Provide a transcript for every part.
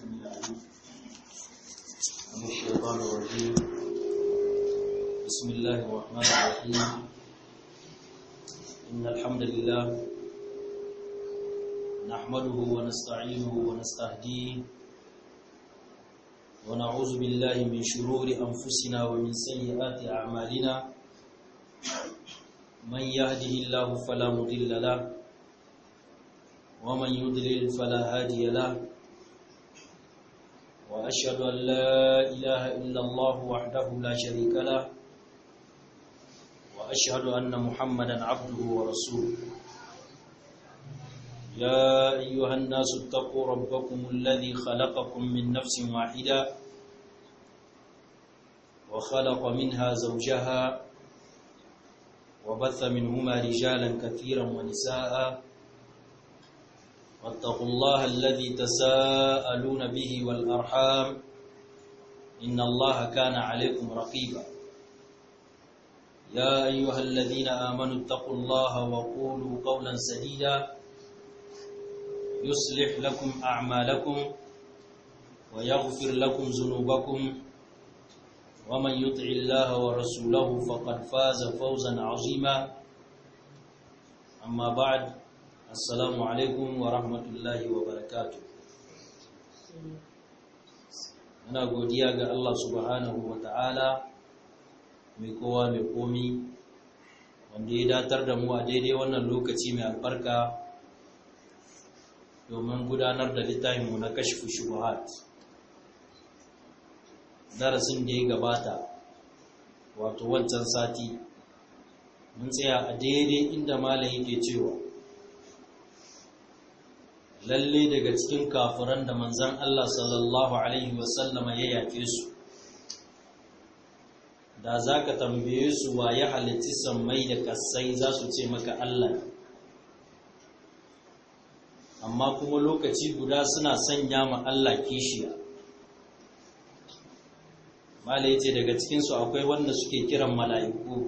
السميع العليم من الشيطان الرجيم بسم الله الرحمن الرحيم إن الحمد لله نحمده ونستعينه ونستهديه ونعوذ بالله من شرور أنفسنا ومن سيئات أعمالنا من يهده الله فلا مضل له ومن يضلل فلا هادي له وأشهد أن لا إله إلا الله وحده لا شريك له وأشهد أن محمدا عبده ورسوله يا أيها الناس اتقوا ربكم الذي خلقكم من نفس واحدة وخلق منها زوجها وبث منهما رجالا كثيرا ونساء واتقوا الله الذي تساءلون به والأرحام إن الله كان عليكم رقيبا يا أيها الذين آمنوا اتقوا الله وقولوا قولا سديدا يصلح لكم أعمالكم ويغفر لكم ذنوبكم ومن يطع الله ورسوله فقد فاز فوزا عظيما أما بعد Assalamu alaikum wa rahmatullahi wa barakatu. Muna godiya ga Allah subhanahu wa ta'ala mai kowa mai komi wanda ya datar da mu a daidai wannan lokaci mai albarka domin gudanar da littafinmu na kashfu shubuhat. Darasin da ya gabata wato wancan sati mun tsaya a daidai inda malam yake cewa lalle daga cikin kafiran da manzan Allah sallallahu Alaihi wasallama ya yaƙe su da za ka tambaye su wa ya halitti sammai da kasai za su ce maka Allah amma kuma lokaci guda suna sanya ma Allah kishiya mala ce daga cikinsu akwai wanda suke kiran mala'iku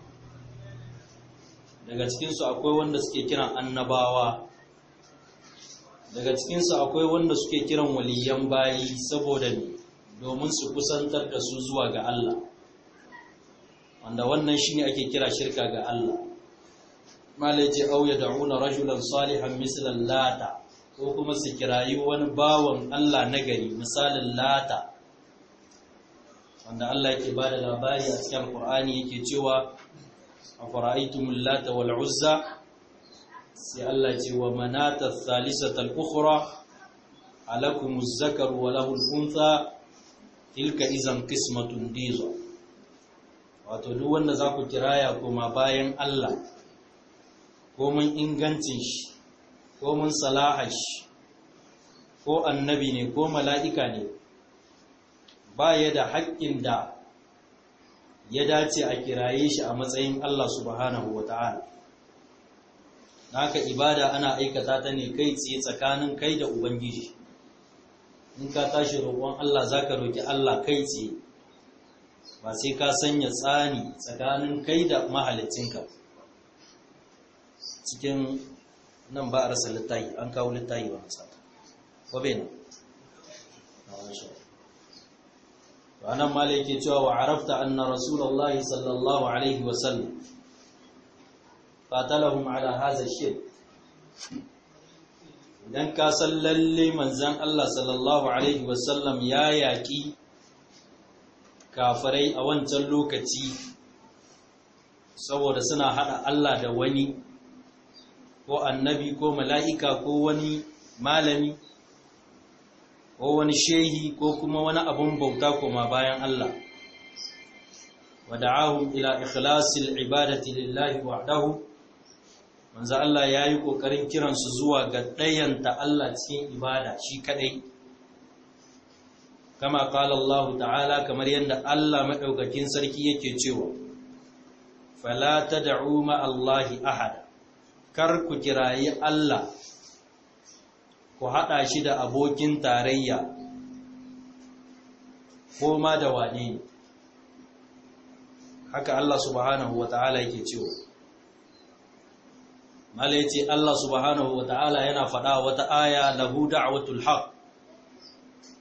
daga cikinsu akwai wanda suke kiran annabawa daga cikinsu akwai wanda suke kiran waliyan bayi saboda ne domin su kusantar da su zuwa ga Allah wanda wannan shine ake kira shirka ga Allah malai ce au yad'una rajulan salihan mislan lata ko kuma su kirayi wani bawan Allah nagari misalin lata wanda Allah yake bada labari a cikin Qur'ani yake cewa afara'aytumul lata wal uzza sai Allah ce wa manata thalithata al-ukhra alakum az-zakar wa lahu al-untha tilka izan qismatun diza wato duk wanda za ku kiraya kuma bayan Allah ko mun ingancin shi ko mun salaha shi ko annabi ne ko mala'ika ne ba ya da haƙƙin da ya dace a kiraye shi a matsayin Allah subhanahu wa ta'ala haka ibada ana aikata ta ne kai tsaye tsakanin kai da ubangiji in ka tashi roƙon Allah zaka roki Allah kai tsaye ba sai ka sanya tsani tsakanin kai da mahalicinka cikin nan ba a rasa littayi an kawo littayi ba masata ko bai nan ranar mala yake cewa wa arafta anna rasulullahi sallallahu alaihi wasallam qatalahum ala hadha shirk idan ka san lalle manzon Allah sallallahu alaihi wasallam ya yaki kafirai a wancan lokaci saboda suna hada Allah da wani ko annabi ko mala'ika ko wani malami ko wani shehi ko kuma wani abun bauta koma bayan Allah wada'ahum ila ikhlasil ibadati lillahi wahdahu manzo Allah ya yi ƙoƙarin kiransu zuwa ga ɗayanta Allah cikin ibada shi kaɗai kama ƙala Allah ta'ala kamar yadda Allah maɗaukakin sarki yake cewa fala ta da'u ma'allahi ahada kar ku kirayi Allah ku haɗa shi da abokin tarayya ko ma da wane haka Allah subhanahu wa ta'ala yake cewa mala yace Allah subhanahu wataala yana faɗa wata aya lahu da'watul haq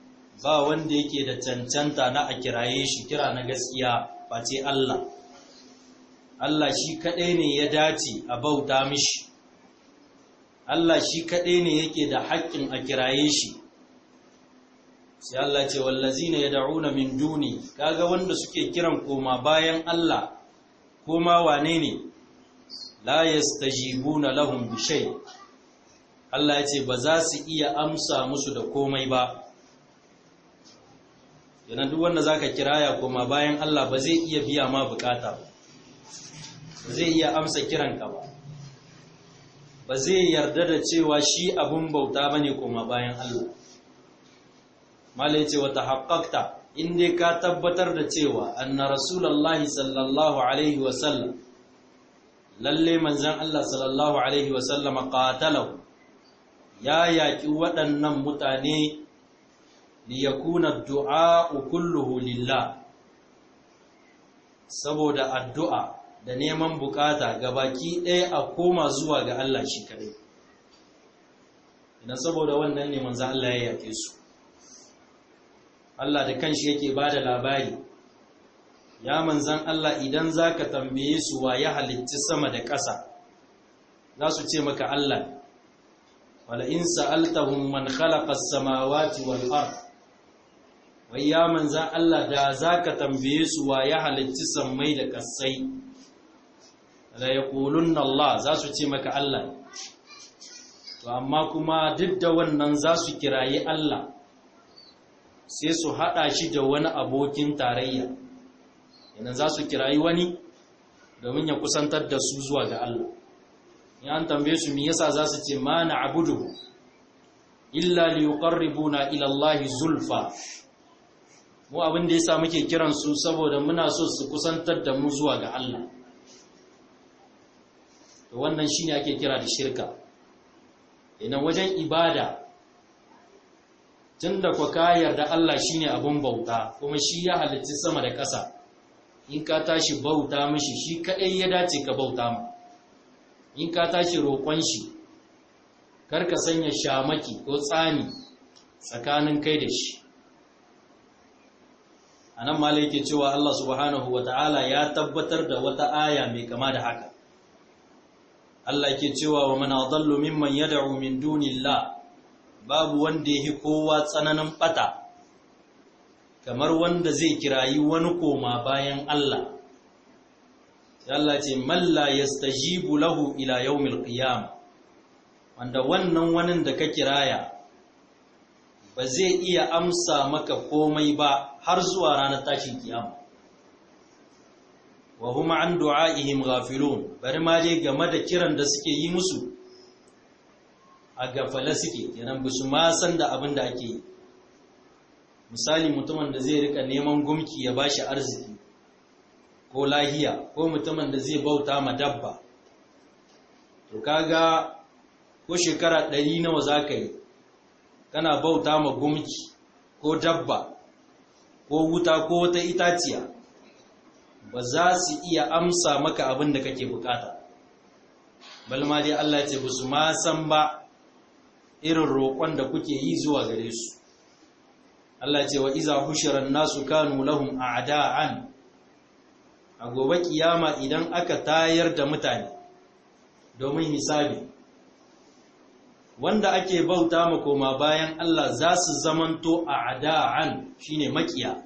ba wanda yake da cancanta na a kiraye shi kira na gaskiya face Allah Allah shi kaɗai ne ya dace a bauta mishi Allah shi kaɗai ne yake da haƙƙin a kiraye shi sai Allah ce wallazina yad'una min duni kaga wanda suke kiran koma bayan Allah koma wane ne la yastajibuna lahum bi shay Allah ya ce ba za su iya amsa musu da komai ba yana duk wanda zaka kiraya koma bayan Allah ba zai iya biya ma bukata ba ba zai iya amsa kiranka ba ba zai yarda da cewa shi abun bauta bane koma bayan Allah mala yace wata haqqaqta in dai ka tabbatar da cewa anna rasulullahi sallallahu alaihi wa sallam lalle manzon Allah sallallahu alaihi wa sallama qatalahu ya yaki waɗannan mutane liyakuna du'a kulluhu lillah saboda addu'a da neman bukata baki ɗaya a koma zuwa ga Allah shi kadai idan saboda wannan ne manzo Allah ya yake su Allah da kanshi yake bada labari ya manzan Allah idan zaka tambaye su wa ya halitta sama da ƙasa za su ce maka Allah wala in sa'altahum man khalaqa as-samawati wal ard wai ya manzan Allah da za ka tambaye su wa ya halitti sammai da ƙasai da ya ƙulun Allah za su ce maka Allah to amma kuma duk da wannan za su kirayi Allah sai su haɗa shi da wani abokin tarayya yana za su kirayi wani domin ya kusantar da su zuwa ga Allah ya an tambaye su me yasa za su ce ma na abudu illa liyuqarribuna ila Allah zulfa mu abin da yasa muke kiran su saboda muna so su kusantar da mu zuwa ga Allah to wannan shine ake kira da shirka idan wajen ibada tunda ku ka yarda Allah shine abun bauta kuma shi ya halitta sama da ƙasa in ka tashi bauta mishi shi kadai ya dace ka bauta mu in ka tashi roƙon shi kar ka sanya shamaki ko tsani tsakanin kai da shi a nan ma yake cewa Allah subhanahu wa ta'ala ya tabbatar da wata aya mai kama da haka Allah yake cewa wa man adallu mimman yad'u min dunillah babu wanda yake kowa tsananin bata kamar wanda zai kirayi wani koma bayan Allah Allah ce man la yastajibu lahu ila yawmil qiyam wanda wannan wanin da ka kiraya ba zai iya amsa maka komai ba har zuwa ranar tashin kiyama wa huma an du'a'ihim ghafilun bari ma dai game da kiran da suke yi musu a gafala suke kenan ba su ma san da abin da ake yi misali mutumin da zai rika neman gumki ya bashi arziki ko lahiya ko mutumin da zai bauta ma dabba to kaga ko shekara ɗari nawa za ka yi kana bauta ma gumki ko dabba ko wuta ko wata itaciya ba za su iya amsa maka abin da kake bukata balma dai Allah ya ce ba su ma san ba irin roƙon da kuke yi zuwa gare su Allah ya ce wa iza hushiran nasu kanu lahum a'da'an a gobe kiyama idan aka tayar da mutane domin hisabi wanda ake bauta ma koma bayan Allah za su zamanto a ada'an shine makiya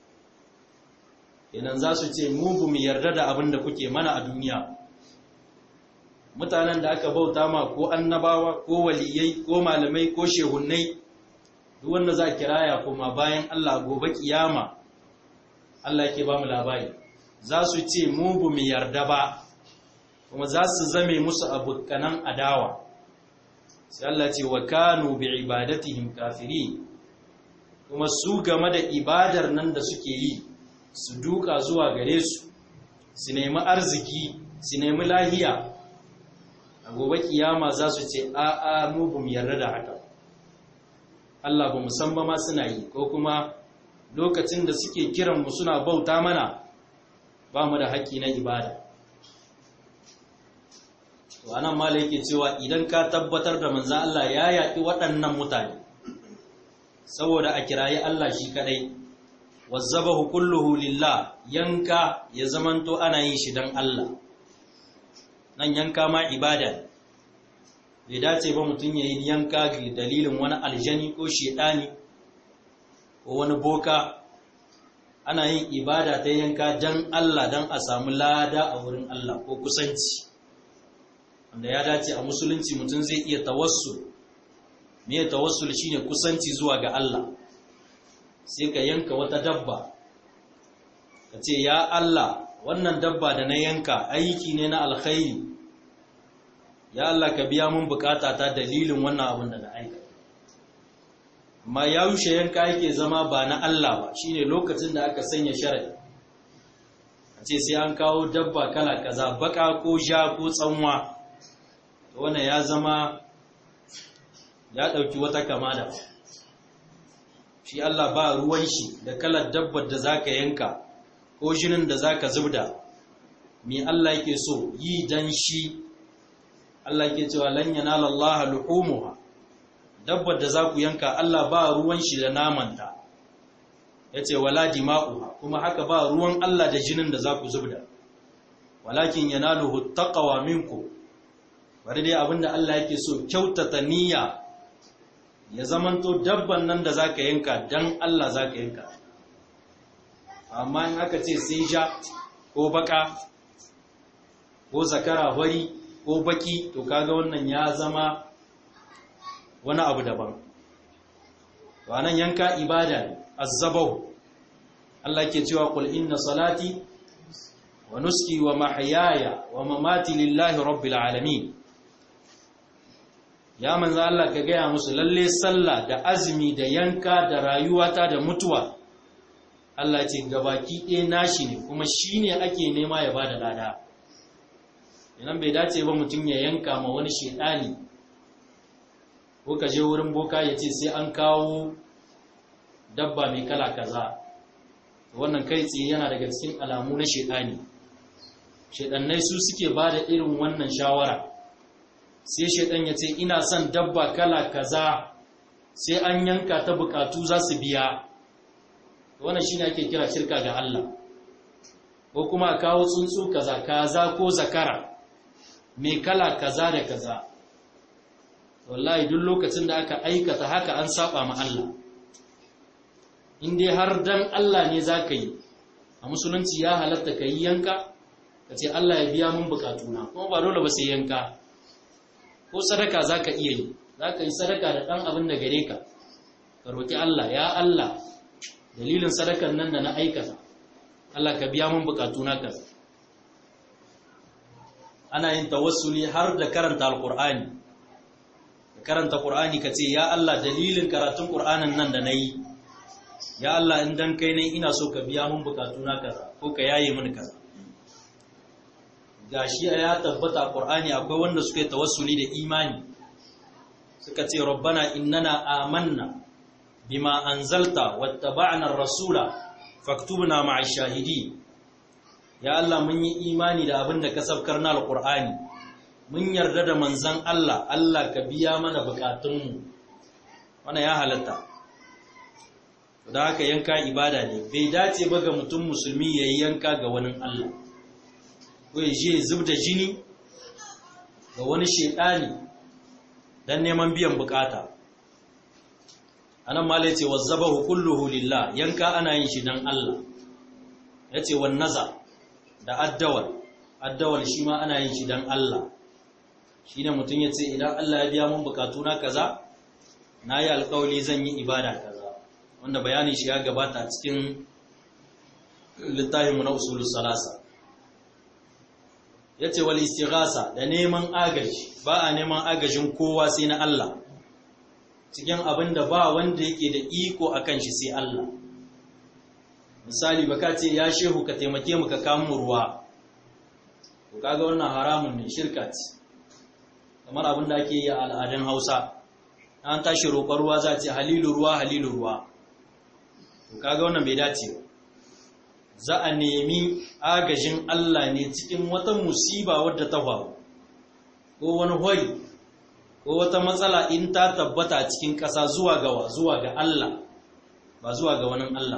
idan za su ce mu bu mu yarda da abin da kuke mana a duniya mutanen da aka bauta ma ko annabawa ko waliyai ko malamai ko shehunnai duk wanda za kiraya koma bayan Allah gobe kiyama Allah yake ba mu labari za su ce mu bu mu yarda ba kuma za su zame musu abukanan adawa sai Allah ce wa kanu bi ibadatihim kafiri kuma su game da ibadar nan da suke yi su duka zuwa gare su su nemi arziki su nemi lahiya a gobe kiyama za su ce a a mu bamu yarda da haka Allah ba san ba ma suna yi ko kuma lokacin da suke kiran mu suna bauta mana ba mu da haƙƙi na ibada to anan mala yake cewa idan ka tabbatar da manzan Allah ya yaƙi waɗannan mutane saboda a kirayi Allah shi kadai wazzabahu kulluhu lillah yanka ya zamanto ana yin shi dan Allah nan yanka ma ibada bai dace ba mutum ya yi yanka ga dalilin wani aljani ko shedani ko wani boka ana yin ibada ta yanka dan Allah dan a samu lada a wurin Allah ko kusanci wanda ya dace a musulunci mutum zai iya tawassul me tawassul shine kusanci zuwa ga Allah sai ka yanka wata dabba ka ce ya Allah wannan dabba da na yanka aiki ne na alkhairi ya Allah ka biya mun bukata ta dalilin wannan abin da na aika amma ya wuce yanka yake zama ba na Allah ba shine lokacin da aka sanya sharadi a ce sai an kawo dabba kala kaza baka ko ja ko tsanwa wannan ya zama ya ɗauki wata kama da shi Allah ba ruwan shi da kalar dabbar da zaka yanka ko jinin da zaka zubda me Allah yake so yi dan shi Allah yake cewa lan yanala Allah luhumuha dabbar da zaku yanka Allah ba ruwan shi da namanta yace wala dima'uha kuma haka ba ruwan Allah da jinin da zaku zubda walakin yanaluhu taqwa minkum bari dai abinda Allah yake so kyautata niyya ya zamanto dabban nan da zaka yanka dan Allah zaka yanka amma in aka ce sai ja ko baka ko zakara hori ko baki to kaga wannan ya zama wani abu daban wannan yanka ibada ne azzabahu Allah ke cewa qul inna salati wa nuski wa mahyaya wa mamati lillahi rabbil alamin ya manzo Allah ka gaya musu lalle sallah da azumi da yanka da rayuwata da mutuwa Allah ce gabaki ɗaya nashi ne kuma shine ake nema ya bada lada idan bai dace ba mutum ya yanka ma wani shedani ko ka je wurin boka ya ce sai an kawo dabba mai kala kaza wannan kai tsaye yana daga cikin alamu na shedani shedannai su suke bada irin wannan shawara sai shaidan ya ce ina son dabba kala kaza sai an yanka ta bukatu za su biya wannan shine ake kira shirka ga Allah ko kuma a kawo tsuntsu kaza kaza ko zakara mai kala kaza da kaza wallahi duk lokacin da aka aikata haka an saba ma Allah in dai har dan Allah ne zaka yi a musulunci ya halatta ka yi yanka ka ce Allah ya biya mun bukatuna kuma ba dole ba sai yanka ko sadaka za ka iya yi za ka yi sadaka da ɗan abin da gare ka ka roƙi Allah ya Allah dalilin sadakan nan da na aikata Allah ka biya mun bukatu na ka ana yin tawassuli har da karanta alƙur'ani da karanta ƙur'ani ka ce ya Allah dalilin karatun ƙur'anin nan da na yi ya Allah in dan kai ne ina so ka biya mun bukatu na kaza ko ka yaye mini kaza gashi ya tabbata a Qur'ani akwai wanda suka yi tawassuli da imani suka ce rabbana innana amanna bima anzalta wattaba'na ar-rasula faktubna ma'a shahidi ya Allah mun yi imani da abin da ka sabkar na al-Qur'ani mun yarda da manzon Allah Allah ka biya mana bukatunmu wannan ya halatta da haka yanka ibada ne bai dace ba ga mutum musulmi yayi yanka ga wani Allah ko ya je zub da jini ga wani shekani don neman biyan bukata anan mala yace wazzabahu kulluhu lillah yanka ana yin shi dan Allah yace wan naza da addawal addawal shi ma ana yin shi dan Allah shine mutum yace idan Allah ya biya mun bukatu na kaza nayi alƙawari zan yi ibada kaza wanda bayanin shi ya gabata cikin littafinmu na usulus salasa ya ce wal istighasa da neman agaji ba a neman agajin kowa sai na Allah cikin abin da ba wanda yake da iko a kan shi sai Allah misali baka ce ya shehu ka taimake mu ka kamun ruwa to kaga wannan haramun ne shirka ce kamar abin da ake yi a al'adun Hausa an tashi roƙon ruwa za a ce halilu ruwa halilu ruwa to kaga wannan bai dace ba za a nemi agajin Allah ne cikin wata musiba wadda ta faru ko wani hori ko wata matsala in ta tabbata a cikin ƙasa zuwa ga zuwa ga Allah ba zuwa ga wani Allah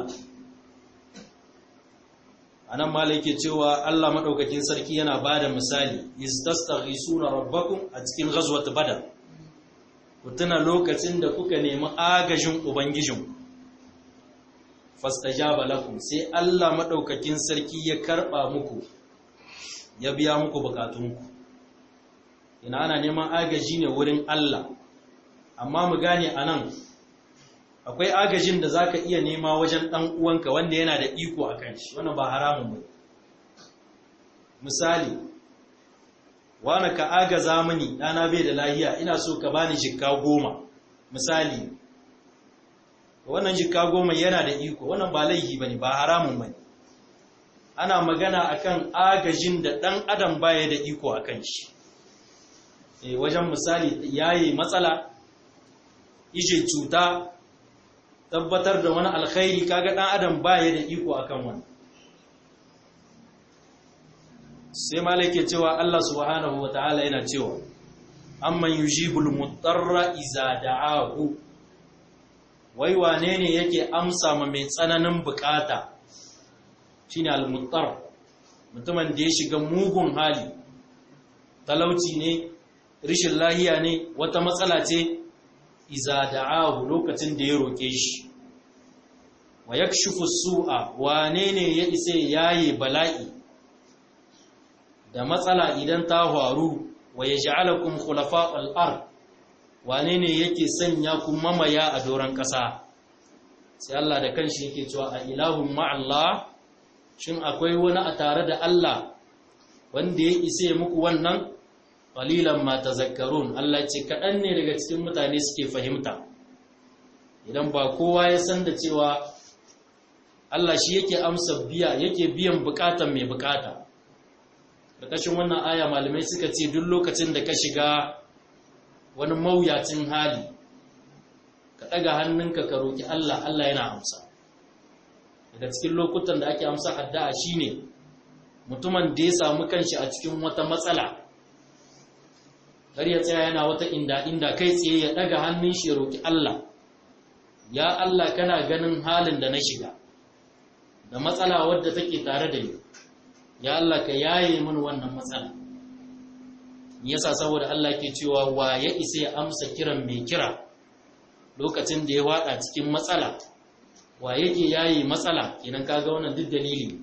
anan mala yake cewa Allah madaukakin sarki yana bada misali istastaghisuna rabbakum a cikin ghazwat badar ku tuna lokacin da kuka nemi agajin ubangijin fastajaba lakum sai Allah madaukakin sarki ya karba muku ya biya muku bukatunku ina ana neman agaji ne wurin Allah amma mu gane anan akwai agajin da zaka iya nema wajen dan uwanka wanda yana da iko akan shi wannan ba haramun ba misali wani ka agaza mini dana bai da lahiya ina so ka bani jikka goma misali wannan jikka goma yana da iko wannan ba laihi bane ba haramun bane ana magana akan agajin da dan adam baya da iko akan shi eh wajen misali yayi matsala ije cuta tabbatar da wani alkhairi kaga dan adam baya da iko akan wani sai malake cewa Allah subhanahu wataala yana cewa amman yujibul mutarra iza da'ahu wai wane ne yake amsa ma mai tsananin bukata shine al-muttar mutumin da ya shiga mugun hali talauci ne rishin lahiya ne wata matsala ce iza da'ahu lokacin da ya roke shi wa yakshifu su'a wane ne ya isa yayi bala'i da matsala idan ta faru wa yaj'alakum khulafa'al ard wane ne yake sanya ku mamaya a doron ƙasa sai Allah da kanshi yake cewa a ilahun ma'allah shin akwai wani a tare da Allah wanda ya isa muku wannan qalilan ma tazakkarun Allah ce kaɗan ne daga cikin mutane suke fahimta idan ba kowa ya san da cewa Allah shi yake amsa biya yake biyan bukatan mai bukata ƙarƙashin wannan aya malamai suka ce duk lokacin da ka shiga wani mawuyacin hali ka ɗaga hannunka ka roƙi Allah Allah yana amsa daga cikin lokutan da ake amsa addu'a shine mutumin da ya samu kanshi a cikin wata matsala kar ya tsaya yana wata inda inda kai tsaye ya ɗaga hannun shi ya roƙi Allah ya Allah kana ganin halin da na shiga da matsala wadda take tare da ni ya Allah ka yaye min wannan matsala yasa saboda Allah ke cewa wa ya isa ya amsa kiran mai kira lokacin da ya wada cikin matsala wa yake yayi matsala idan kaga wannan duk dalili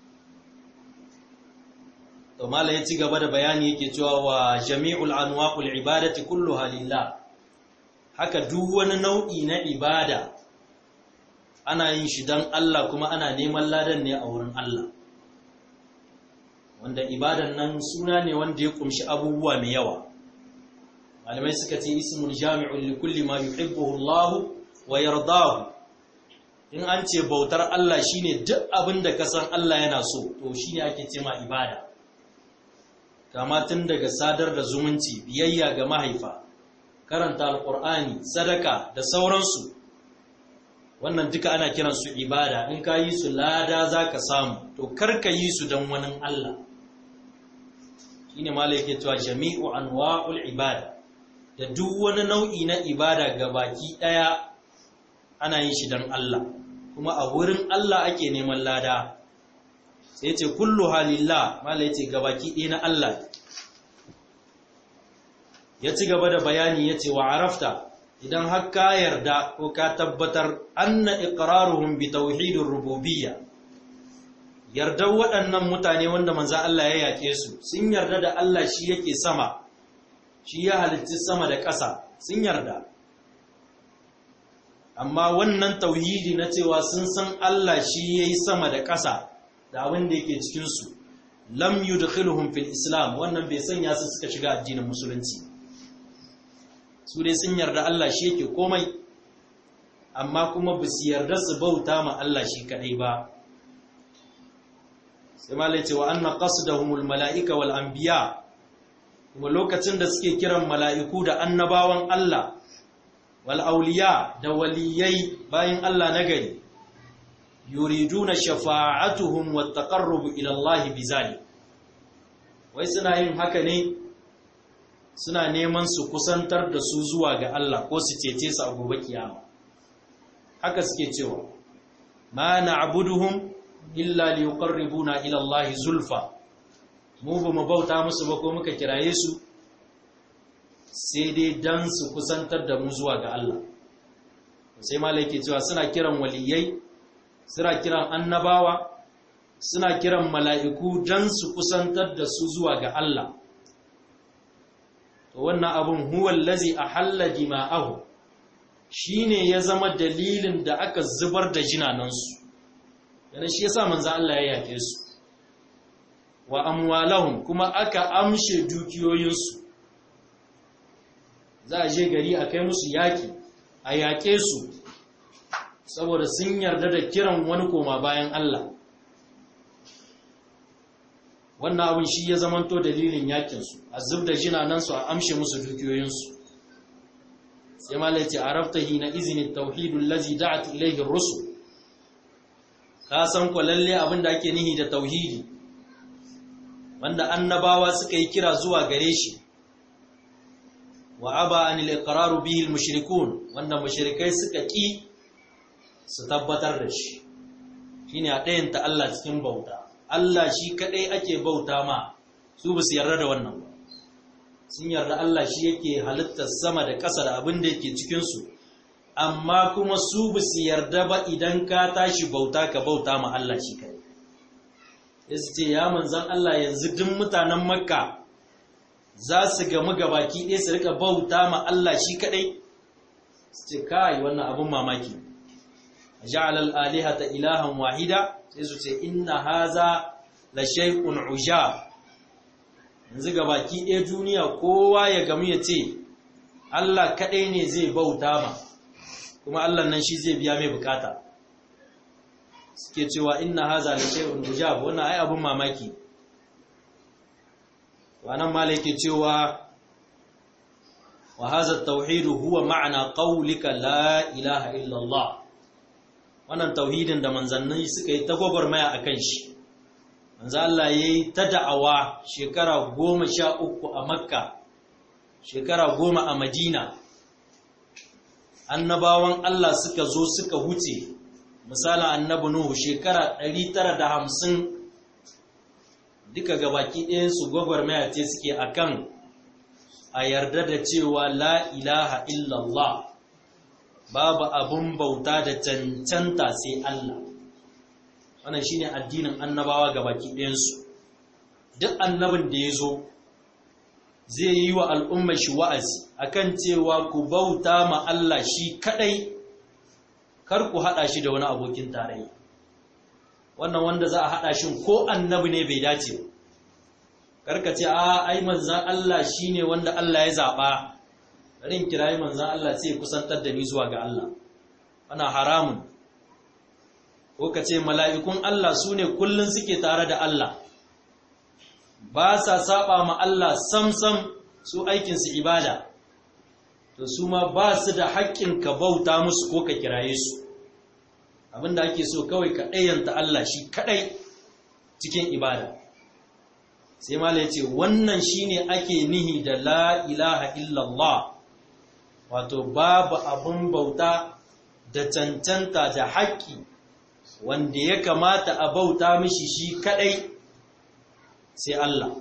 to mala ya ci gaba da bayani yake cewa wa jami'ul anwa'ul ibadati kulluha lillah haka duk wani nau'i na ibada ana yin shi dan Allah kuma ana neman ladan ne a wurin Allah wanda ibadan nan suna ne wanda ya kumshi abubuwa mai yawa malamai suka ce ismul jami'un li kulli ma yuhibbuhu Allah wa yardahu in an ce bautar Allah shine duk abin da ka san Allah yana so to shine ake ce ma ibada kama tun daga sadar da zumunci biyayya ga mahaifa karanta alqur'ani sadaka da sauransu wannan duka ana kiransu ibada in ka yi su lada zaka samu to kar ka yi su don wani Allah shine malai yake cewa jami'u anwa'ul ibada da duk wani nau'i na ibada gabaki daya ana yin shi dan Allah kuma a wurin Allah ake neman lada sai yace kullu halillah malai yace gabaki ɗaya na Allah ya ci gaba da bayani yace wa arafta idan har ka yarda ko ka tabbatar anna iqraruhum bi tauhidir rububiyya yardar waɗannan mutane wanda manzan Allah ya yaƙe su sun yarda da Allah shi yake sama shi ya halitti sama da ƙasa sun yarda amma wannan tauhidi na cewa sun san Allah shi ya yi sama da ƙasa da abin da yake cikinsu lam yudkhiluhum fil islam wannan bai sanya su suka shiga addinin musulunci su dai sun yarda Allah shi yake komai amma kuma ba su yarda su bauta ma Allah shi kadai ba sai malai ce wa anna qasdahumul mala'ika wal anbiya kuma lokacin da suke kiran mala'iku da annabawan Allah wal auliya da waliyai bayan Allah nagari yuriduna shafa'atuhum wat taqarrub ila Allah bizalik wai suna yin haka ne suna neman su kusantar da su zuwa ga Allah ko su cece su a gobe kiyama haka suke cewa ma na'buduhum illa liqarribuna ila Allah zulfa mu ba mu bauta musu ba ko muka kiraye su sai dai dan su kusantar da mu zuwa ga Allah sai malai ke cewa suna kiran waliyai suna kiran annabawa suna kiran mala'iku dan su kusantar da su zuwa ga Allah to wannan abun huwal lazi ahalla dima'ahu shine ya zama dalilin da aka zubar da jinanansu yana shi yasa manzo Allah ya yake su wa amwalahum kuma aka amshe dukiyoyinsu za a je gari a kai musu yaki a yaƙe su saboda sun yarda da kiran wani koma bayan Allah wannan abin shi ya zamanto dalilin yakinsu a zub da jinanansu a amshe musu dukiyoyinsu sai malaiti araftahi na izinin tauhidul lazi da'at ilayhi rusul ka san ko lalle abin da ake nihi da tauhidi wanda annabawa suka yi kira zuwa gare shi wa aba anil iqraru bihi al mushrikun wanda mushrikai suka ki su tabbatar da shi shine a ɗayan ta Allah cikin bauta Allah shi kadai ake bauta ma su ba su yarda da wannan ba sun yarda Allah shi yake halittar sama da ƙasa da abin da yake cikin su amma kuma su ba su yarda ba idan ka tashi bauta ka bauta ma Allah shi kai ya su ce ya manzan Allah yanzu duk mutanen makka za su gamu gabaki ɗaya su rika bauta ma Allah shi kaɗai su ce kai wannan abin mamaki ja'al al-alihata ilahan wahida sai su ce inna haza la shay'un ujab yanzu gabaki ɗaya duniya kowa ya gamu ya ce Allah kaɗai ne zai bauta ma kuma Allah nan shi zai biya mai bukata suke cewa inna haza la shay'un ujab wannan ai abun mamaki wannan malai ke cewa wa hadha at-tauhid huwa ma'na qawlika la ilaha illa Allah wannan tauhidin da manzanni suka yi ta gwagwarmaya akan shi manzo Allah yayi ta da'awa shekara 13 a Makka shekara 10 a Madina annabawan Allah suka zo suka huce misalin annabi Nuhu shekara 950 duka gabaki ɗayan su gwagwarmaya ce suke akan a yarda da cewa la ilaha illallah babu abun bauta da cancanta sai Allah wannan shine addinin annabawa gabaki ɗayan su duk annabin da ya zo zai yi wa al'ummar shi wa'azi akan cewa ku bauta ma Allah shi kadai kar ku haɗa shi da wani abokin tarayya wannan wanda za a haɗa shi ko annabi ne bai dace karka ce a ai manzan Allah shine wanda Allah ya zaɓa rin kirayi manzan Allah sai kusantar da ni zuwa ga Allah ana haramun ko ka ce mala'ikun Allah su ne kullum suke tare da Allah ba sa saba ma Allah samsam su aikinsu ibada to su ma ba su da haƙƙin ka bauta musu ko ka kiraye su abinda ake so kawai ka ɗayanta Allah shi kaɗai cikin ibada sai mala ya ce wannan shine ake nihi da la ilaha illallah wato babu abin bauta da cancanta da haƙƙi wanda ya kamata a bauta mishi shi kaɗai sai Allah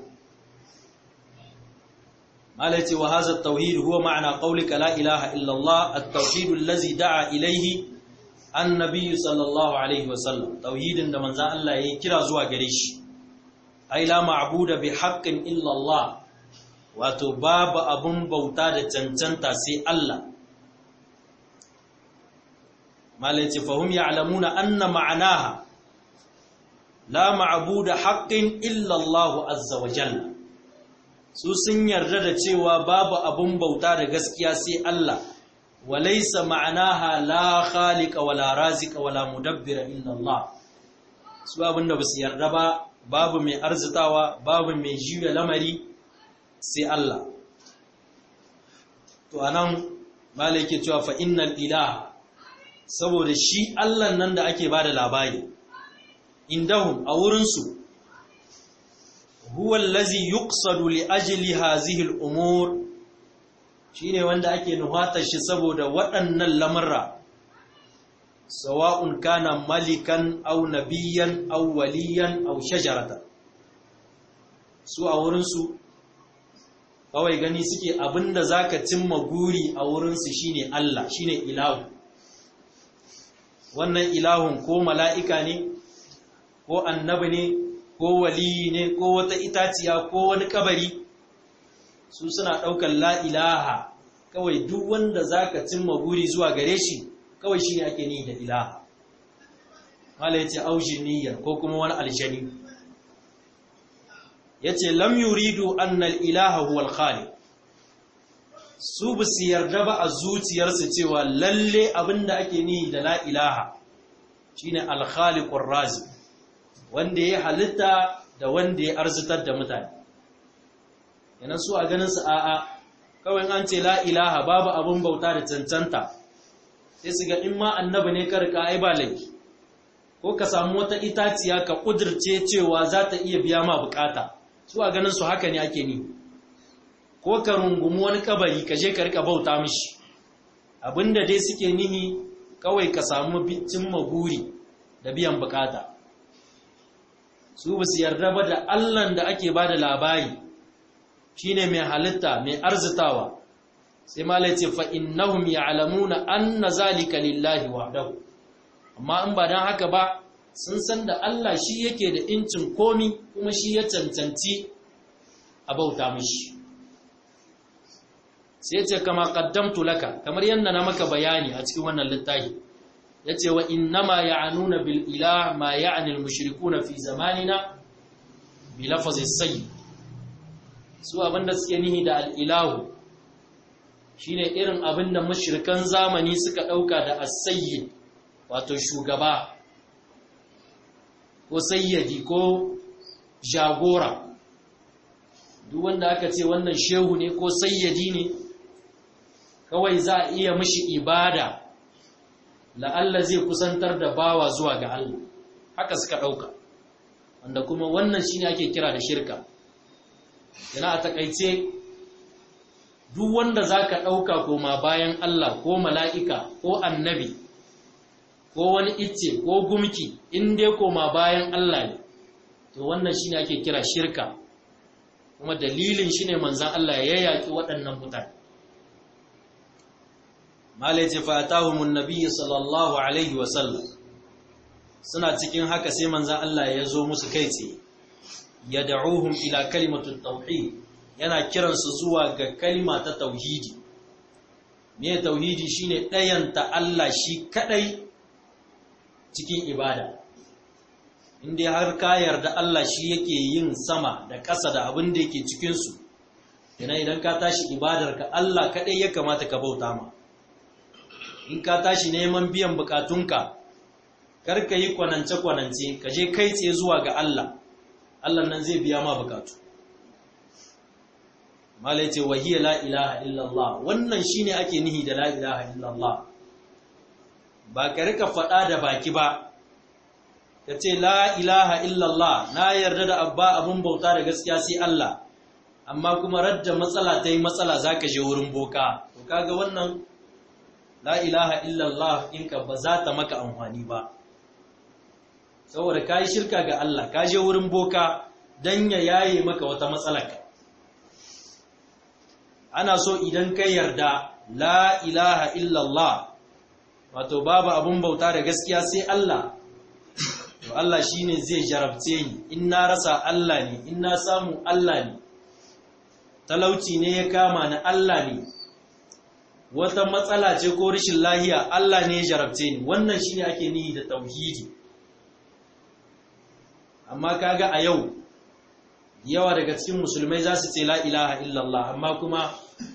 mala ya ce wa haza tauhid huwa ma'ana qaulika la ilaha illallah at-tauhid allazi da'a ilayhi annabi sallallahu alaihi wasallam tauhidin da manzan Allah ya kira zuwa gare shi ai la ma'buda bi haqqin illa Allah wato babu abun bauta da cancanta sai Allah malai ce fahum ya'lamuna anna ma'anaha la ma'buda haqqin illa Allah azza wa jalla su sun yarda da cewa babu abun bauta da gaskiya sai Allah وليس معناها لا خالق ولا رازق ولا مدبر إلا الله su abin da basu yarda ba babu mai arzitawa babu mai juya lamari sai Allah to anan malai cewa fa innal ilaha saboda shi Allah nan da ake bada labari indahum a wurin su huwa allazi yuqsadu li ajli hadhihi al-umur shine wanda ake nuhatar shi saboda waɗannan lamarra sawa'un kana malikan aw nabiyyan aw waliyan aw shajarata su a wurin su kawai gani suke abinda zaka cimma guri a wurin su shine Allah shine ilahu wannan ilahun ko mala'ika ne ko annabi ne ko waliyi ne ko wata itaciya ko wani kabari su suna ɗaukar la'ilaha kawai duk wanda za ka cimma guri zuwa gare shi kawai shi ne ake ni da ilaha mala ya ce aushin niyyar ko kuma wani aljani ya ce lam yuridu annal ilaha huwal khali su ba su yarda ba a zuciyarsu cewa lalle abinda ake ni da la'ilaha shi ne alkhalikun razi wanda ya halitta da wanda ya arzitar da mutane yanan su a ganin su a'a kawai an ce la ilaha babu abin bauta da cancanta sai su ga in ma annabi ne karka ai ba laifi ko ka samu wata itaciya ka kudirce cewa za ta iya biya ma bukata su a ganin su haka ne ake ni ko ka rungumi wani kabari ka je ka rika bauta mishi abinda dai suke nihi kawai ka samu cimma guri da biyan bukata su ba su yarda ba da Allahn da ake ba da labari shine mai halitta mai arzitawa sai ma ce fa innahum ya'lamuna anna zalika lillahi wahdahu amma in ba dan haka ba sun san da Allah shi yake da incin komi kuma shi ya cancanci a bauta mishi sai ce kama qaddamtu laka kamar yanda na maka bayani a cikin wannan littafi yace wa innama ya'anuna bil ilah ma ya'ni al mushrikuna fi zamanina bi lafzi sayyid su abinda suke nihi da al ilahu shine irin abinda mushrikan zamani suka dauka da as-sayyid wato shugaba ko sayyidi ko jagora duk wanda aka ce wannan shehu ne ko sayyidi ne kawai za a iya mishi ibada la'alla zai kusantar da bawa zuwa ga Allah haka suka ɗauka wanda kuma wannan shine ake kira da shirka yana a takaice duk wanda za ka ɗauka koma bayan Allah ko mala'ika ko annabi ko wani icce ko gumki in dai koma bayan Allah ne to wannan shine ake kira shirka kuma dalilin shine manzan Allah ya yaƙi waɗannan mutane malai ce fatahumun nabiyyi sallallahu alaihi wasallam suna cikin haka sai manzan Allah ya zo musu kai tsaye ya da'uhum ila kalimatut tauhid yana kiransu zuwa ga kalima ta tauhidi me tauhidi shine ɗayanta Allah shi kadai cikin ibada inda har ka yarda Allah shi yake yin sama da ƙasa da abin da yake cikin su idan ka tashi ibadarka Allah kadai ya kamata ka bauta ma in ka tashi neman biyan bukatunka kar ka yi kwanance-kwanance ka je kai tsaye zuwa ga Allah Allah nan zai biya ma bukatu malai ce wahiyar la ilaha illallah wannan shine ake nihi da la ilaha illallah ba ka rika faɗa da baki ba ka ce la ilaha illallah na yarda da abba abun bauta da gaskiya sai Allah amma kuma radda matsala ta yi matsala za ka je wurin boka to kaga wannan la ilaha illallah inka ba za ta maka amfani ba saboda ka yi shirka ga Allah ka je wurin boka don ya yaye maka wata matsalaka ana so idan ka yarda la ilaha illallah wato babu abun bauta da gaskiya sai Allah to Allah shine zai jarabce ni in na rasa Allah ne in na samu Allah ne talauci ne ya kama ni Allah ne wata matsala ce ko rashin lahiya Allah ne ya jarabce ni wannan shine ake nihi da tauhidi amma kaga a yau yawa daga cikin musulmai za su ce la ilaha illallah amma kuma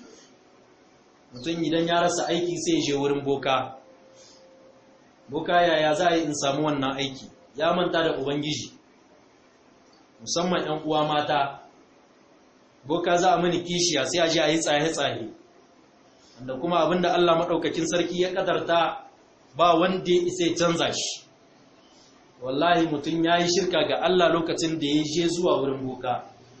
mutum idan ya rasa aiki sai ya je wurin boka boka yaya za a yi in samu wannan aiki ya manta da ubangiji musamman 'yan uwa mata boka za a mini kishiya sai a je a yi tsaye-tsaye wanda kuma abinda Allah maɗaukakin sarki ya ƙadarta ba wanda ya isa ya canza shi wallahi mutum ya yi shirka ga Allah lokacin da ya je zuwa wurin boka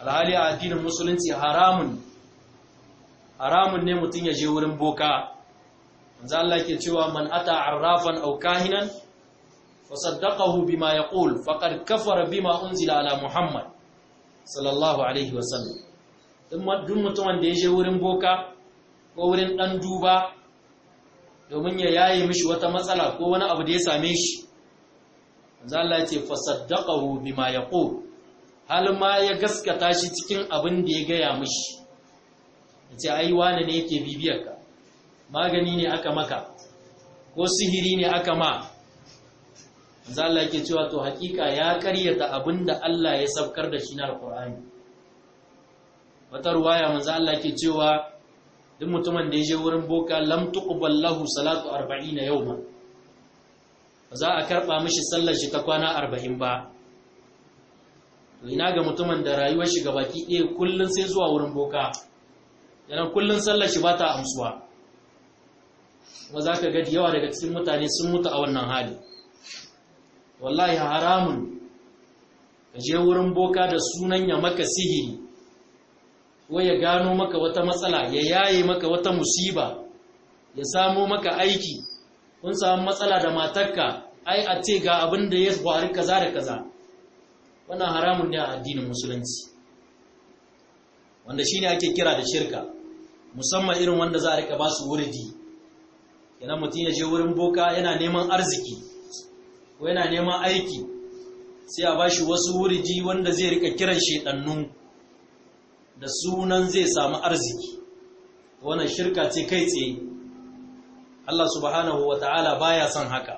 alhali a addinin musulunci haramun haramun ne mutum ya je wurin boka manzo Allah ke cewa man ata arrafan aw kahinan fa saddaqahu bima yaqul faqad kafara bima unzila ala muhammad sallallahu alaihi wasallam duk mutumin da ya je wurin boka ko wurin dan duba domin ya yaye mishi wata matsala ko wani abu da ya same shi manzo Allah ya ce fa saddaqahu bima yaqul hal ma ya gaskata shi cikin abin da ya gaya mishi yace ai wani ne yake bibiyar ka magani ne aka maka ko sihiri ne aka ma manzo Allah yake cewa to hakika ya karyata abinda Allah ya sabkar da shi na alqur'ani wata ruwaya manzo Allah yake cewa duk mutumin da ya je wurin boka lam tuqbal lahu salatu 40 yawma ba za a karba mishi sallar shi ta kwana 40 ba to ina ga mutumin da rayuwar shi gabaki ɗaya kullun sai zuwa wurin boka yana kullun sallar shi ba ta amsuwa kuma za ka gadi yawa daga cikin mutane sun mutu a wannan hali wallahi haramun ka je wurin boka da sunan ya maka sihiri ko ya gano maka wata matsala ya yaye maka wata musiba ya samo maka aiki kun samu matsala da matarka ai a ce ga abin da ya faru kaza da kaza wannan haramun ne a addinin musulunci wanda shine ake kira da shirka musamman irin wanda za a rika ba su wuridi yana mutum ya je wurin boka yana neman arziki ko yana neman aiki sai a ba shi wasu wuridi wanda zai rika kiran shedannu da sunan zai samu arziki wannan shirka ce kai tsaye Allah subhanahu wa ta'ala baya son haka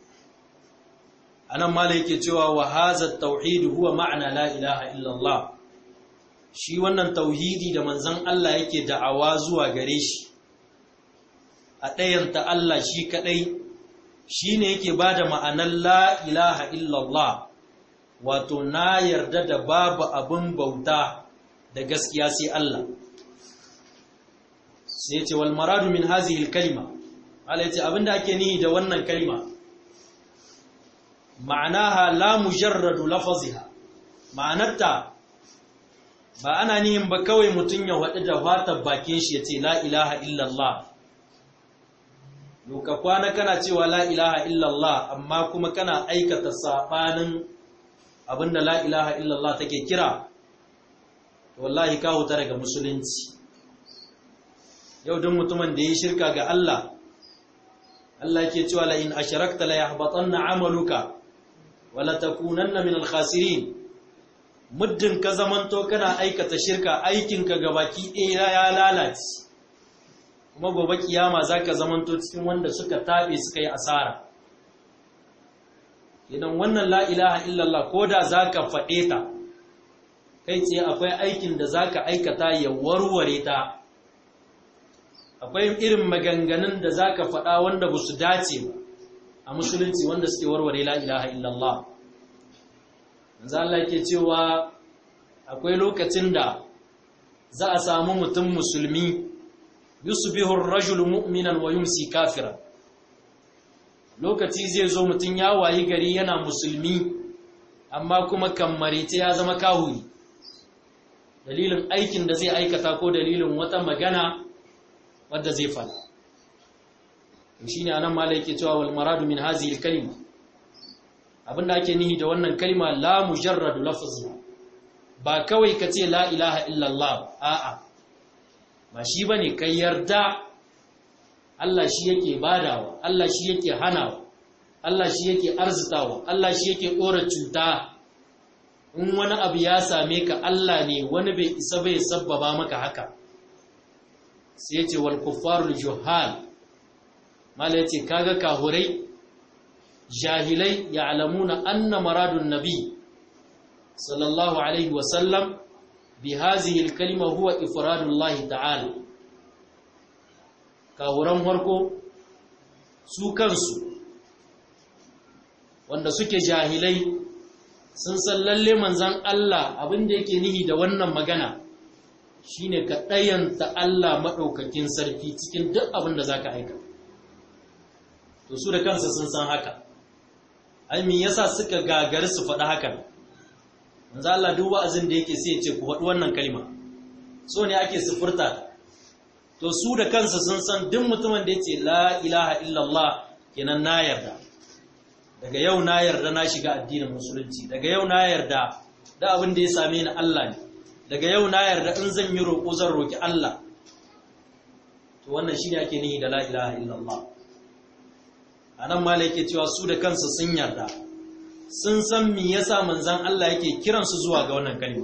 anan mala yake cewa wa hadha at-tauhid huwa ma'na la ilaha illa Allah shi wannan tauhidi da manzon Allah yake da'awa zuwa gare shi a ɗayanta Allah shi kaɗai shi ne yake ba da ma'anar la ilaha illallah wato na yarda da babu abin bauta da gaskiya sai Allah sai ce wal maradu min hazihil kalima Allah ya ce abinda ake nihi da wannan kalima ma'anaha la mujarradu lafaziha ma'anarta ba ana nihin ba kawai mutum ya waɗi da fatar bakin shi ya ce la ilaha illallah ka kwana kana cewa la ilaha illallah amma kuma kana aikata sabanin abinda la ilaha illallah take kira wallahi ka huta daga musulunci yau duk mutumin da ya shirka ga Allah Allah ke cewa la in asharakta la yahbatanna amaluka wa la takunanna min al-khasirin muddin ka zamanto kana aikata shirka aikinka gabaki ɗaya ya lalace kuma gobe kiyama za ka zamanto cikin wanda suka taɓe suka yi asara idan wannan la'ilaha illallah ko da za ka faɗe ta kai tsaye akwai aikin da za ka aikata ya warware ta akwai irin maganganun da za ka faɗa wanda ba su dace ba a musulunci wanda suke warware la'ilaha illallah yanzu Allah ke cewa akwai lokacin da za a samu mutum musulmi yusbihu ar-rajulu mu'minan wa yumsi kafiran lokaci zai zo mutun ya wayi gari yana musulmi amma kuma kammarite ya zama kahuri dalilin aikin da zai aikata ko dalilin wata magana wadda zai fada shine anan malai yake cewa wal maradu min hadhihi al-kalima abinda ake nihi da wannan kalma la mujarradu lafzi ba kawai kace la ilaha illallah a'a ba shi ba ne kai yarda Allah shi yake badawa Allah shi yake hanawa Allah shi yake arzitawa Allah shi yake ɗora cuta in wani abu ya same ka Allah ne wani bai isa bai sabbaba maka haka sai ce wal kuffarul juhal mala yace kaga kahurai jahilai ya'lamuna anna maradun nabi sallallahu alaihi wa sallam بهذه الكلمة هو إفراد الله تعالى كهوران farko su kansu wanda suke jahilai sun san lalle manzan Allah abin da yake nihi da wannan magana shine ka ɗayanta Allah maɗaukakin sarki cikin duk abin da zaka aika to su da kansu sun san haka ai me yasa suka gagari su faɗi hakan manzo Allah duk wa'azin da yake sai ya ce ku faɗi wannan kalma so ne ake sufurta to su da kansa sun san duk mutumin da yace la ilaha illallah kenan na yarda daga yau na yarda na shiga addinin musulunci daga yau na yarda da abin da ya same ni Allah ne daga yau na yarda in zan yi roƙo zan roƙi Allah to wannan shine ake nihi da la ilaha illallah anan ma yake cewa su da kansu sun yarda sun san me yasa manzon Allah yake kiran su zuwa ga wannan kalma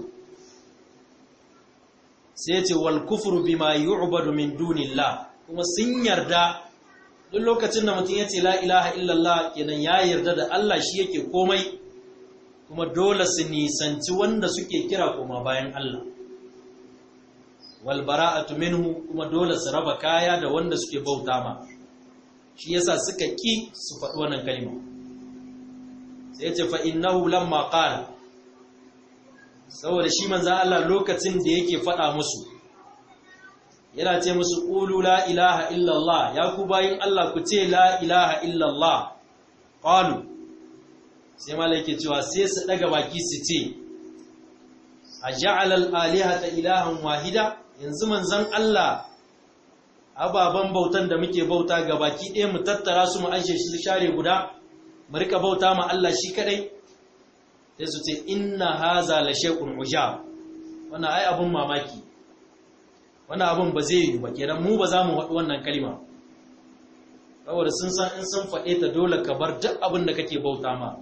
sai ce wal kufru bima yu'badu min dunillah kuma sun yarda duk lokacin da mutum yace la ilaha illallah kenan ya yarda da Allah shi yake komai kuma dole su nisanci wanda suke kira koma bayan Allah wal bara'atu minhu kuma dole su raba kaya da wanda suke bauta ma shi yasa suka ki su faɗi wannan kalma sai yace fa innahu lamma qala saboda shi manzo Allah lokacin da yake faɗa musu yana ce musu qulu la ilaha illallah ya ku bayin Allah ku ce la ilaha illallah qalu sai malaike cewa sai su daga baki su ce aja'al al-alihata ilahan wahida yanzu manzon Allah ababan bautan da muke bauta ga baki ɗaya mu tattara su mu anshe shi share guda mu rika bauta ma Allah shi kadai sai su ce inna haza la shay'un ujab wannan ai abun mamaki wannan abun ba zai yi ba kenan mu ba za mu faɗi wannan kalma saboda sun san in sun faɗe ta dole ka bar duk abin da kake bauta ma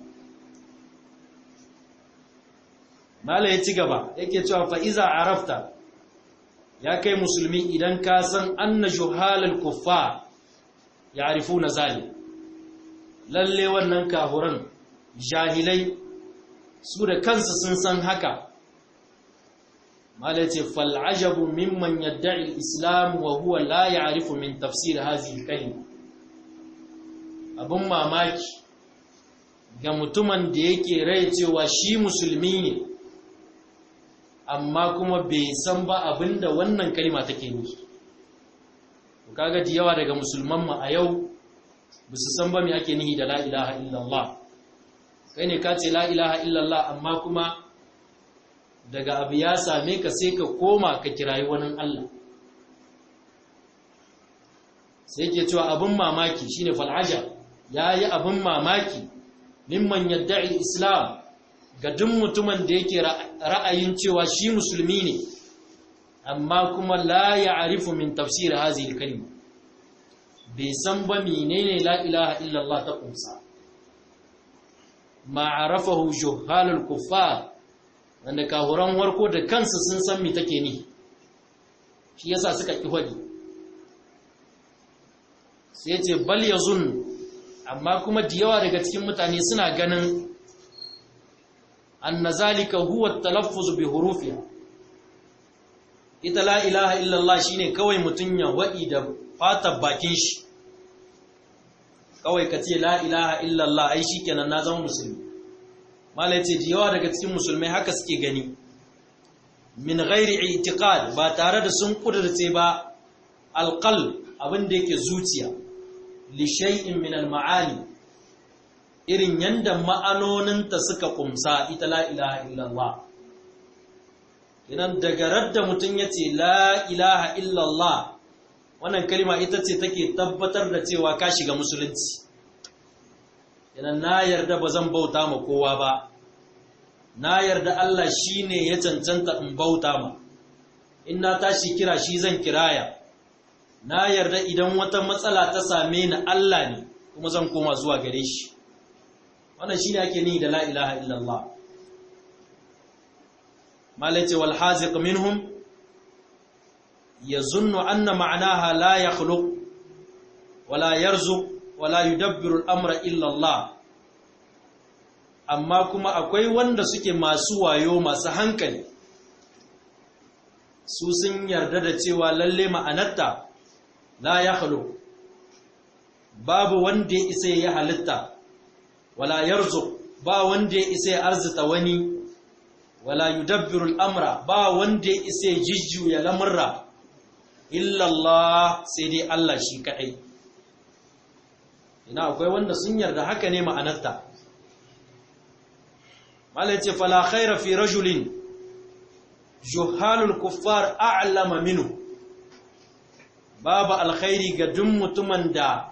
mala ya ci gaba yake cewa fa iza arafta ya kai musulmi idan ka san anna juhalal kuffar ya'rifuna zalik lalle wannan kafuran jahilai su da kansu sun san haka malace fal'ajabu mimman yadda'i al-islam wa huwa la ya'rifu min tafsir hadhihi al-kalima abun mamaki ga mutumin da yake rai cewa shi musulmi ne amma kuma bai san ba abinda wannan kalima take nufi kaga da yawa daga musulman mu a yau ba su san ba me ake nihi da la ilaha illallah kai ne ka ce la ilaha illallah amma kuma daga abu ya same ka sai ka koma ka kirayi wani Allah sai ke cewa abin mamaki shine fal'aja ya yi abin mamaki mimman yadda'i islam ga duk mutumin da yake ra'ayin cewa shi musulmi ne amma kuma la ya arifu min tafsir hazihi kalima bai san ba menene la ilaha illallah ta kumsa ma'arafahu juhalul kuffar wanda kahuran warko da kansu sun san me take ni shi yasa suka ki hadi sai ce bal yazun amma kuma da yawa daga cikin mutane suna ganin anna zalika huwa at-talaffuz bi hurufiha ita la ilaha illallah shine kawai mutun ya wadi da fatar bakin shi kawai ka ce la ilaha illallah ai shikenan na zama musulmi malai ce yawa daga cikin musulmai haka suke gani min ghairi i'tiqad ba tare da sun kudurce ba alqal abin da yake zuciya li shay'in min al-ma'ani irin yanda ma'anoninta suka kumsa ita la ilaha illallah idan daga radda mutum yace la ilaha illallah wannan kalma ita ce take tabbatar da cewa ka shiga musulunci idan na yarda ba zan bauta ma kowa ba na yarda Allah shi ne ya cancanta in bauta ma in na tashi kira shi zan kiraya na yarda idan wata matsala ta same ni Allah ne kuma zan koma zuwa gare shi wannan shi ne ake ni da la ilaha illallah malace wal haziq minhum yazunnu anna ma'naha la yakhluq wala yarzuq wala yudabbiru al-amra illa Allah amma kuma akwai wanda suke masu wayo masu hankali su sun yarda da cewa lalle ma'anarta la yakhluq babu wanda ya isa ya halitta wala yarzuq ba wanda ya isa ya arzita wani wala yudabbiru al-amra ba wanda ya isa ya jijjuya lamurra illa Allah sai dai Allah shi kadai ina akwai wanda sun yarda haka ne ma'anarta malai ce fala khaira fi rajulin juhalul kuffar a'lama minhu babu alkhairi ga duk mutumin da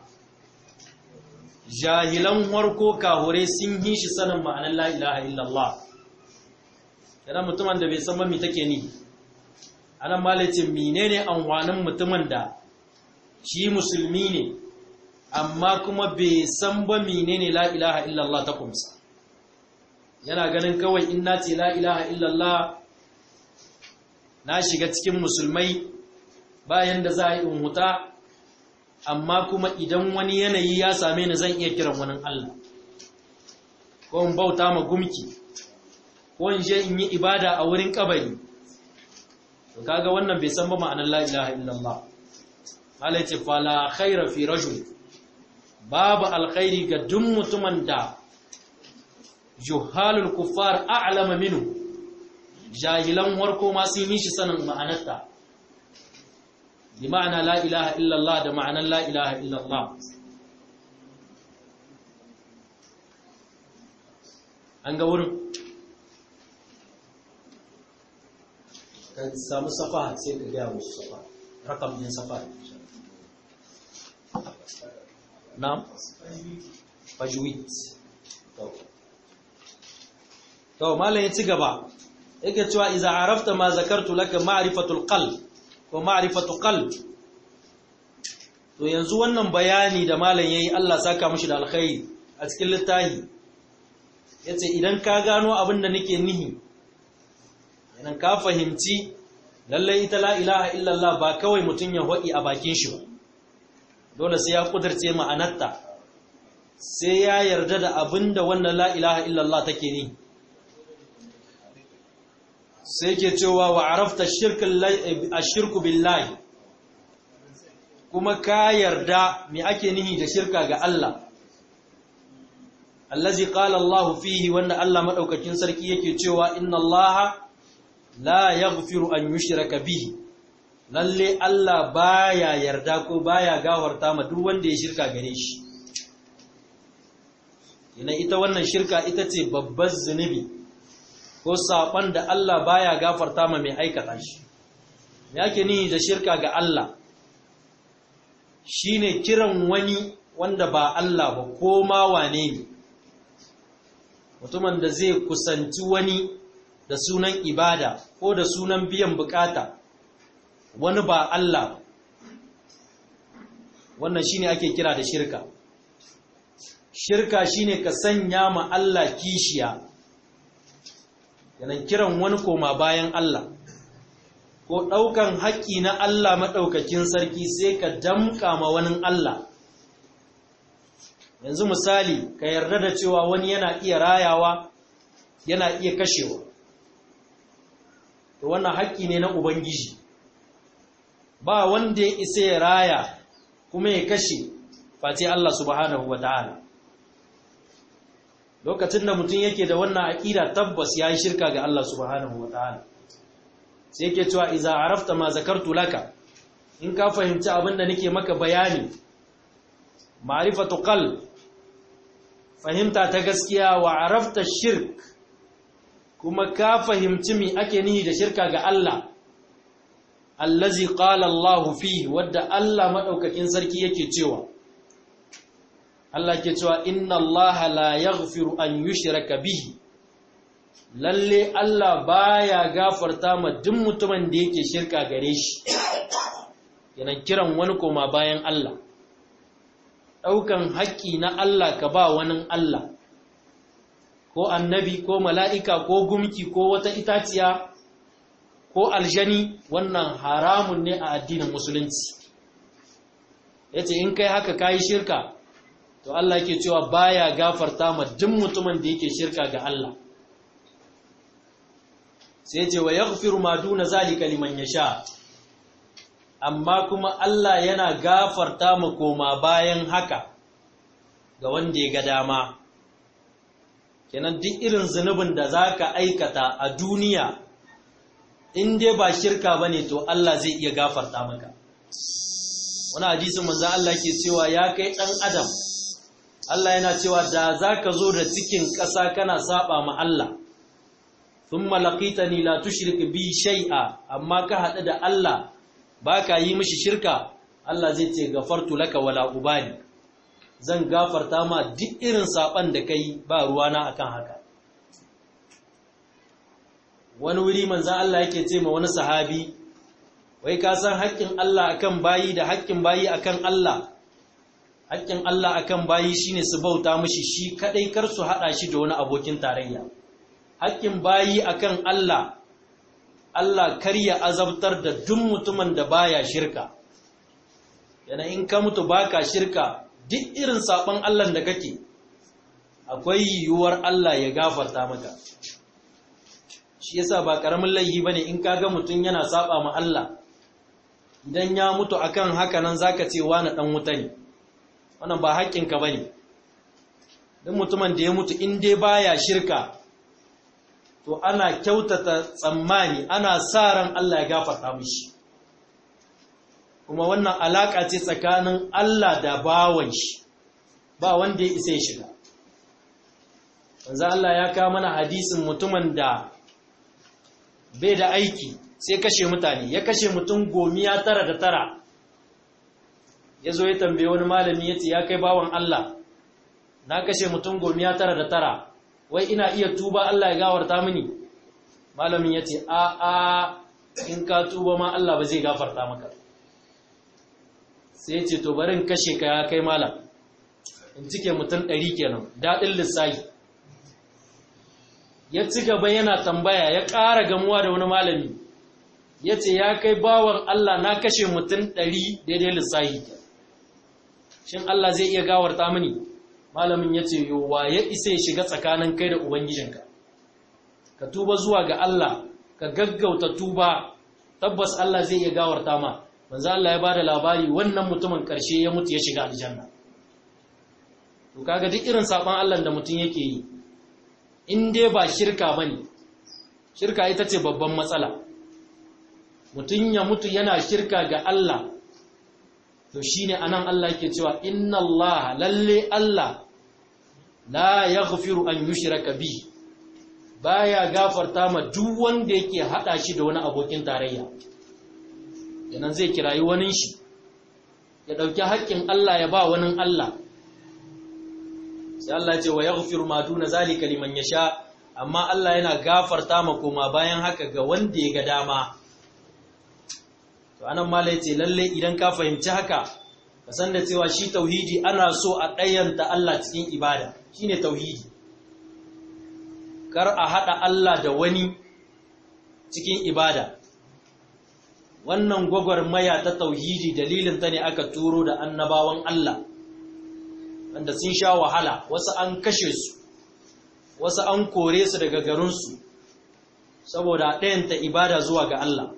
jahilan warko kahure sun yi shi sanin ma'anar la ilaha illallah yana mutumin da bai san ba me take ni anan malai ce menene amfanin mutumin da shi musulmi ne amma kuma bai san ba menene la ilaha illallah ta kumsa yana ganin kawai in na ce la ilaha illallah na shiga cikin musulmai bayan da za a yi in huta amma kuma idan wani yanayi ya same ni zan iya kiran wani Allah ko in bauta ma gumki ko in je in yi ibada a wurin kabari to kaga wannan bai san ba ma'anar la ilaha illallah Allah ce fala khaira fi rajul babu alkhairi ga duk mutumin da juhalul kuffar a'lama minhu jahilan warko ma sun yi shi sanin ma'anarta bi ma'ana la ilaha illallah da ma'anar la ilaha illallah an ga wurin ka samu safa sai ka gaya musu safa rakam din safa na'am fajwid to malam ya ci gaba yake cewa idza arafta ma zakartu laka ma'rifatul qalb ko ma'rifatu qalb to yanzu wannan bayani da malam yayi Allah saka mishi da alkhairi a cikin littafi yace idan ka gano abin da nake nihi idan ka fahimci lalle ita la ilaha illallah ba kawai mutun ya hodi a bakin shi ba dole sai ya kudurce ma'anarta sai ya yarda da abin da wannan la ilaha illallah take ni sai ke cewa wa arafta shirku billahi kuma ka yarda me ake nihi da shirka ga Allah allazi qala Allah fihi wanda Allah madaukakin sarki yake cewa inna Allah la yaghfiru an yushraka bihi lalle Allah baya yarda ko baya gawarta ma duk wanda ya shirka gare shi ina ita wannan shirka ita ce babbar zunubi ko saɓon da Allah baya gafarta ma mai aikata shi yake ni da shirka ga Allah shine kiran wani wanda ba Allah ba ko ma wane ne mutumin da zai kusanci wani da sunan ibada ko da sunan biyan bukata wani ba Allah wannan shine ake kira da shirka shirka shine ka sanya ma Allah kishiya yanan kiran wani koma bayan Allah ko ɗaukan haƙƙi na Allah maɗaukakin sarki sai ka damƙa ma wani Allah yanzu misali ka yarda da cewa wani yana iya rayawa yana iya kashewa to wannan haƙƙi ne na Ubangiji ba wanda ya isa ya raya kuma ya kashe face Allah subhanahu wa ta'ala lokacin da mutum yake da wannan aƙida tabbas ya yi shirka ga Allah subhanahu wa ta'ala sai yake cewa iza arafta ma zakartu laka in ka fahimci abin da nake maka bayani ma'rifatu qalb fahimta ta gaskiya wa arafta shirk kuma ka fahimci me ake nihi da shirka ga Allah allazi qala Allah fihi wadda Allah madaukakin sarki yake cewa Allah ke cewa inna Allah la yaghfiru an yushraka bihi lalle Allah baya gafarta ma duk mutumin da yake shirka gare shi yana kiran wani koma bayan Allah daukan haƙƙi na Allah ka ba wani Allah ko annabi ko mala'ika ko gumki ko wata itaciya ko aljani wannan haramun ne a addinin musulunci yace in kai haka kayi shirka to Allah yake cewa baya gafarta ma duk mutumin da yake shirka ga Allah sai ce wa yaghfiru ma duna zalika liman yasha amma kuma Allah yana gafarta ma koma bayan haka ga wanda ya ga dama kenan duk irin zunubin da zaka aikata a duniya in dai ba shirka bane to Allah zai iya gafarta maka wani hadisin manzo Allah ke cewa ya kai dan adam Allah yana cewa da za ka zo da cikin ƙasa kana saba ma Allah thumma laqitani la tushrik bi shay'a amma ka hadu da Allah baka yi mishi shirka Allah zai ce gafartu laka wala ubali zan gafarta ma duk irin saban da kai ba ruwana akan haka wani wuri manzan Allah yake ce ma wani sahabi wai ka san haƙƙin Allah akan bayi da haƙƙin bayi akan Allah haƙƙin Allah akan bayi shine su bauta mishi shi kadai kar su hada shi da wani abokin tarayya haƙƙin bayi akan Allah Allah kar ya azabtar da duk mutumin da baya shirka yana in ka mutu baka shirka duk irin saban Allah da kake akwai yiwuwar Allah ya gafarta maka shi yasa ba karamin laihi bane in kaga mutum yana saba ma Allah idan ya mutu akan haka nan zaka ce wani dan wuta ne wannan ba haƙƙinka bane dan mutumin da ya mutu in dai baya shirka to ana kyautata tsammani ana sa ran Allah ya gafarta mishi kuma wannan alaka ce tsakanin Allah da bawan shi ba wanda ya isa ya shiga manzo Allah ya kawo mana hadisin mutumin da bai da aiki sai kashe mutane ya kashe mutum gomiya tara da tara ya zo ya tambaye wani malami ya ce ya kai bawan Allah na kashe mutum gomiya tara da tara wai ina iya tuba Allah ya gawarta mini malamin ya ce a a in ka tuba ma Allah ba zai gafarta maka sai ya ce to barin kashe ka ya kai malam in cike mutum ɗari kenan daɗin lissahi ya ci gaba yana tambaya ya ƙara gamuwa da wani malami ya ce ya kai bawan Allah na kashe mutum ɗari daidai lissahi shin Allah zai iya gawarta mini malamin ya ce yowa ya isa ya shiga tsakanin kai da ubangijinka ka tuba zuwa ga Allah ka gaggauta tuba tabbas Allah zai iya gawarta ma manzo Allah ya bada labari wannan mutumin ƙarshe ya mutu ya shiga aljanna to kaga duk irin saban Allah da mutum yake yi in dai ba shirka ba ne shirka ita ce babban matsala mutum ya mutu yana shirka ga Allah to shi ne anan Allah ke cewa inna Allah lalle Allah la ya an yi shiraka bi baya gafarta ma duk wanda yake haɗa shi da wani abokin tarayya yanan zai kirayi wani shi ya ɗauki haƙƙin Allah ya ba wani Allah sai Allah ce wa yaghfiru ma duna zalika liman yasha amma Allah yana gafarta ma koma bayan haka ga wanda ya ga dama to anan malai ce lalle idan ka fahimci haka ka san da cewa shi tauhidi ana so a ɗayanta Allah cikin ibada shine tauhidi kar a hada Allah da wani cikin ibada wannan gwagwarmaya ta tauhidi dalilin ta ne aka turo da annabawan Allah wanda sun sha wahala wasu an kashe su wasu an kore su daga garinsu saboda ɗayanta ibada zuwa ga Allah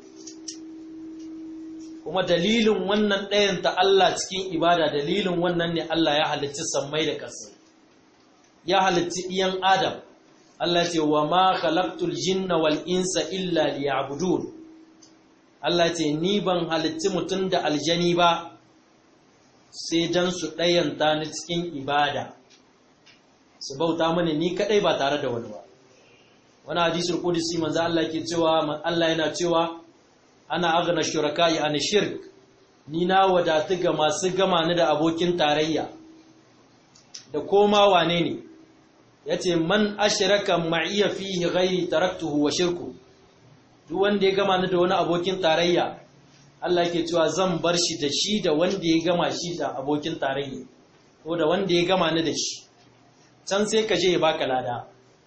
kuma dalilin wannan ɗayanta Allah cikin ibada dalilin wannan ne Allah ya halicci sammai da ƙasa ya halicci ɗiyan Adam Allah ce wa ma khalaqtul jinna wal insa illa liya'budun Allah ce ni ban halicci mutum da aljani ba sai dan su ɗayanta ni cikin ibada su bauta mani ni kadai ba tare da wani ba wani hadisul qudsi manzo Allah ke cewa Allah yana cewa ana aghna shuraka'i an shirk ni na wadatu ga masu gama ni da abokin tarayya da koma wane ne yace man ashraka ma'iya fihi ghairi taraktuhu wa shirku duk wanda ya gama ni da wani abokin tarayya Allah ke cewa zan bar shi da shi da wanda ya gama shi da abokin tarayya ko da wanda ya gama ni da shi can sai ka je ya baka lada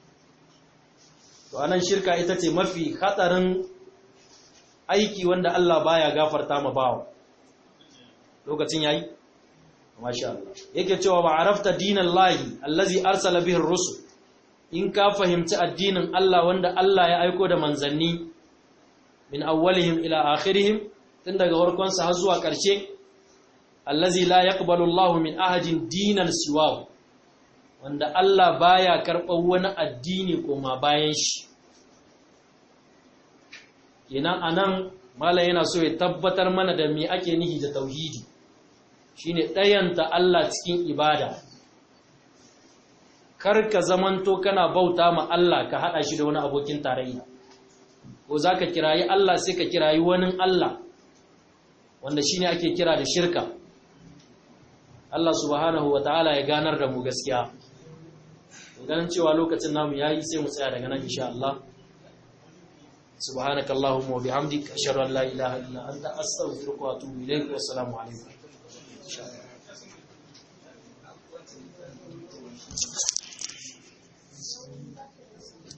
to anan shirka ita ce mafi hatsarin aiki wanda Allah baya gafarta ma bawa lokacin yayi masha Allah yake cewa ba arafta dinan lahi allazi arsala bihi rusul in ka fahimci addinin Allah wanda Allah ya aiko da manzanni min awwalihim ila akhirihim tun daga farkon sa har zuwa ƙarshe allazi la yaqbalu Allah min ahadin dinan siwahu wanda Allah baya karɓar wani addini koma bayan shi kenan anan mala yana so ya tabbatar mana da me ake nihi da tauhidi shine ɗayanta Allah cikin ibada kar ka zamanto kana bauta ma Allah ka hada shi da wani abokin tarayya ko zaka kirayi Allah sai ka kirayi wani Allah wanda shine ake kira da shirka Allah subhanahu wataala ya ganar da mu gaskiya ganin cewa lokacin namu yayi sai mu tsaya daga nan insha Allah سبحانك اللهم وبحمدك أشهد أن لا إله إلا أنت أستغفرك وأتوب إليك والسلام عليكم